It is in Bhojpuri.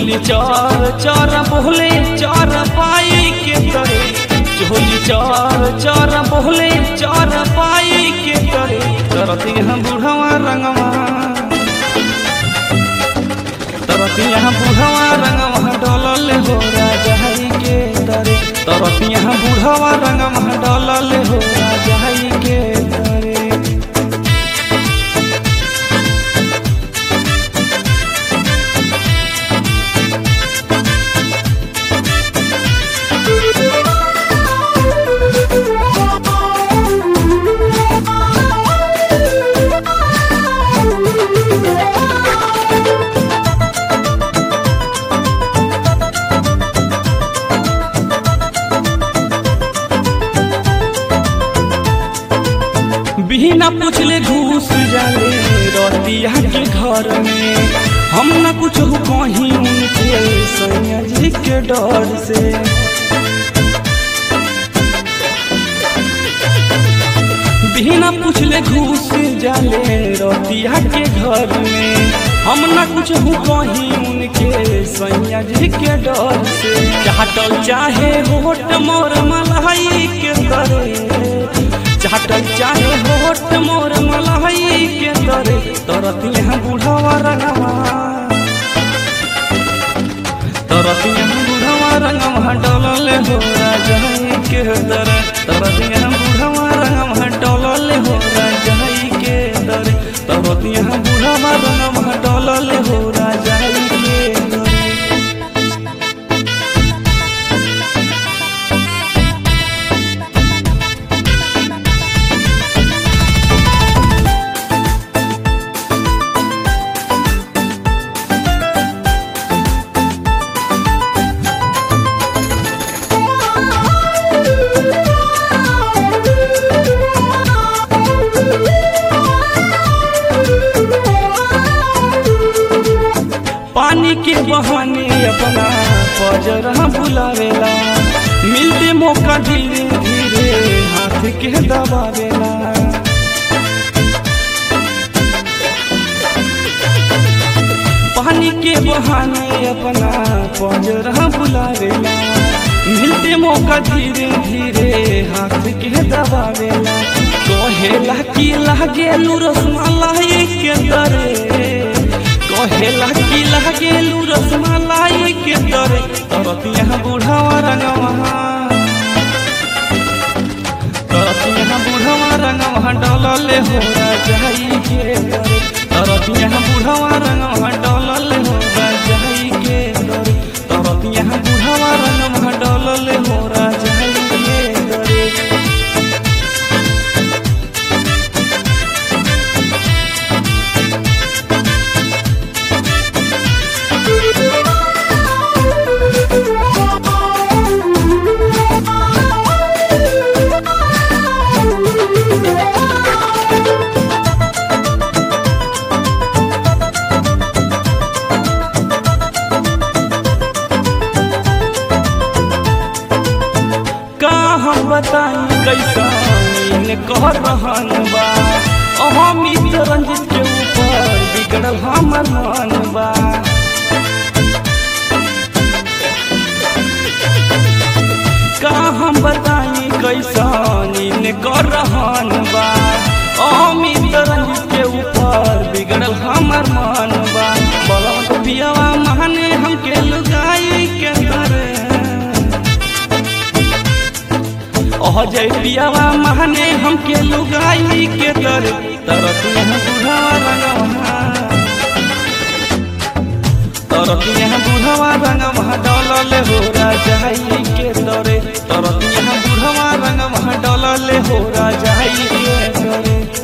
चोली चर चर बोले चर पाई के तरे चोली चर चर बोले चर पाई के तरे तरती हम बुढ़वा रंगवा तरती यहाँ बुढ़वा रंगवा डलल हो राजाई के तरे तरती यहाँ बुढ़वा रंगवा डलल हो राजाई के तरे बिना पूछले घूस जाले रतिया के घर में हम न कुछ कहीं उनके सैया जी के डर से बिना पूछले घूस जाले रतिया के घर में हम न कुछ कहीं उनके सैया जी के डर से चाटल चाहे होट मोर मलाई के करे चाटल चाहे होट मोर मलाई के तरे तरत यहाँ बुढ़वा रंगवा तरत यहाँ बुढ़वा रंगवा डलल हो राजाई के दरे तरत यहाँ बुढ़वा रंगवा डलल हो राजाई के दरे तरत यहाँ बुढ़वा रंगवा डलल हो राजाई के दरे पानी के बहाने अपना पजरा बुलावेला मिलते मौका धीरे धीरे हाथ के दबावेला पानी के बहाने अपना पजरा बुलावेला मिलते मौका धीरे धीरे हाथ के दबावेला कहेला कि लागे रसमलाई के दरे कहेला कि लागेलू रसमलाई के दरे तरत यहाँ बुढ़ावा रंगवा तरत यहाँ बुढ़ावा रंगवा डलल हो राजाई के दरे तरत यहाँ बुढ़ावा रंगवा डलल हो राजाई के दरे तरत यहाँ बुढ़ावा रंगवा डलल हो राजाई के दरे का हम बताई कैसा ने कह रहन बा अहमित रंजित के ऊपर बिगड़ल हमर मन बा का हम बताई कैसा ने कह रहन बा अहमित रंजित के ऊपर बिगड़ल हमर मन बा बलवंत पियावा माने हमके लुगाई के दरे ओह जय पियावा माने हमके लुगाई के दर तरत यहाँ बुढ़ावा रंगवा तरत यहाँ बुढ़ावा रंगवा डलल हो राजाई के दरे तरत यहाँ बुढ़ावा रंगवा डलल हो राजाई के दरे